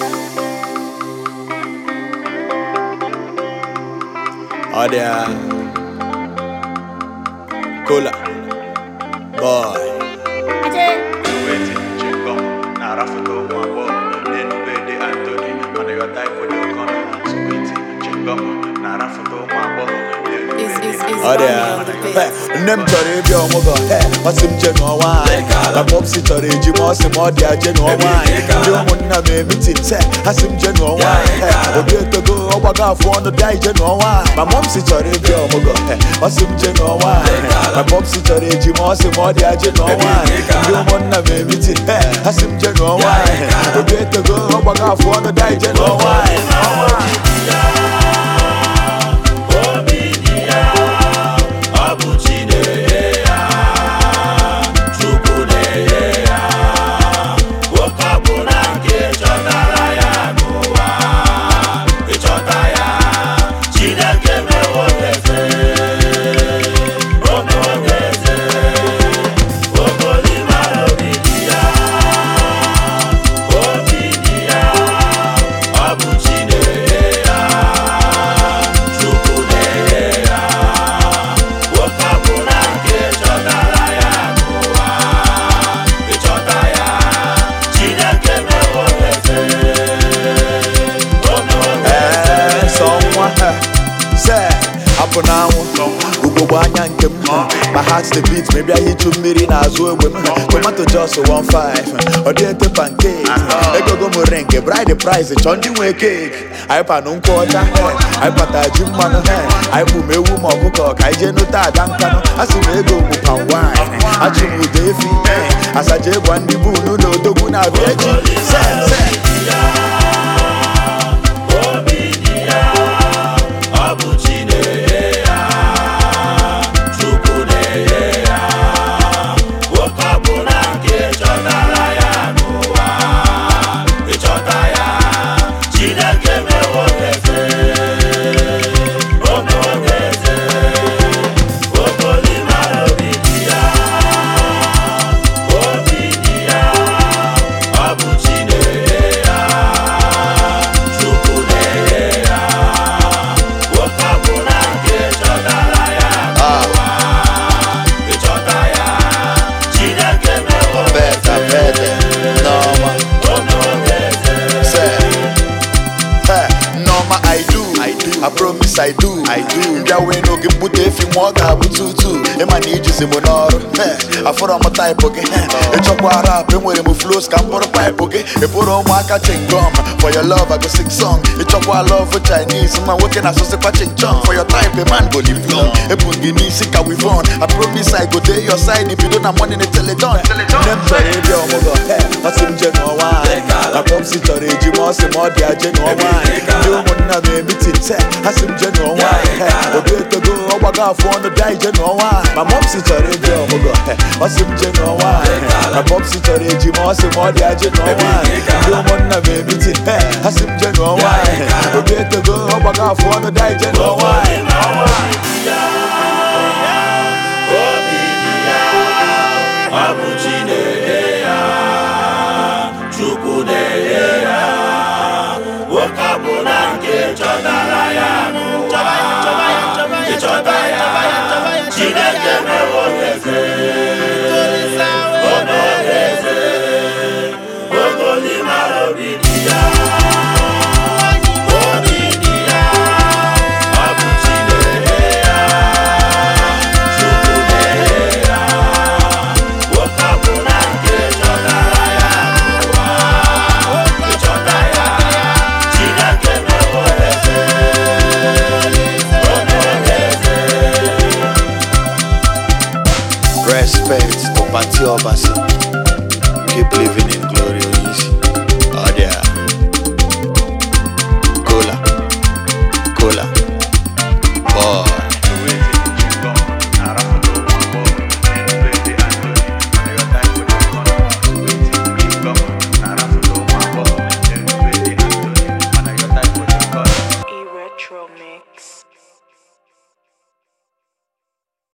Ọ dị a Kola Boy Wetin chingom na rafuto ụmụ agbọghọ n'enugbe dị Anthony mana yọta ifodo kọnọ Sweet chingom na rafuto ụmụ agbọghọ Is is is Ọ dị a Hey, Nne m chọrọ ịbịa ọmụgwọ Hey, ọ sị m je ṅụọ nwaanyị Na popsi chọrọ eji ma ọ sị m ọ dị a je ṅụọ nwaanyị Ndị ụmụnna m emitin se ha sị m je ṅụọ nwaanyị Hey, Obi etogo ọgbago afọ ọnụ bịa ije ṅụọ nwaanyị Ma mọmsi chọrọ ịbịa ọmụgwọ Hey, ọ sị m je ṅụọ nwaanyị Na popsi chọrọ eji ma ọ sị m ọ dị a je ṅụọ nwaanyị Ndị ụmụnna m emitin Hey, ha sị m je ṅụọ nwaanyị Obi etogo ọgbago afọ ọnụ bịa ije ṅụọ nwaanyị Ee, sọ nwa ha, se hapụ n'anwụ ugogbe anya nke m ma heart the beat ma bịa hichu mmiri n'azụ egbe m tomato jos 15 ọ dị ete pancake egogo m ring bride price chọọ ndị nwe cake anyị panụ nkwụ ọcha anyị pata ji mmanụ anyị bụ m ewu ma ọkụkọ ka anyị jee nụta ada nkanụ a sị m ego bụ pan wine achụ m ụda efi asaja ịgwa ndị bunu na odogwu na-abịa echi se se Beta, beta, Norma. Say, hey, Norma, I do, I do, I promise I do, I do. Mbịa wee n'oge mbute efi ma ọ ga-abụ tutu ịma na ijizi m n'ọrụ Hey, afọrọ m taịpụ gị hey, ịchọkwa rap enwere m flows ka m bụrụ paịpụ gị ị bụrụ ụmụaka chingom for your love I go sing song ịchọkwa love Chinese nwa nwoke na-asụsịkwa chingchong for your type a man go live long ebu gị n'isi ka wivon I promise I go dey your side ibido na money na teledon nne m chọrọ ịbịa ọmụgwọ ọ sị m je ṅụọ nwaanyị na popsi chọrọ eji ma ọ sị m ọ dị aje ṅụọ nwaanyị ndị ụmụnna m emitin se ha sị m je ṅụọ nwaanyị obi etogo ọgbago afọ ọnụ bịa ije ṅụọ nwaanyị ma mọmsi chọrọ ịbịa ọmụgwọ ọ sị m je ṅụọ nwaanyị na popsi chọrọ eji ma ọ sị m ọ dị aje ṅụọ nwaanyị ndị ụmụnna m emitin ha sị m je ṅụọ nwaanyị obi etogo ọgbago afọ ọnụ bịa ije ṅụọ nwaanyị Respect to Pati Obasi. Keep living in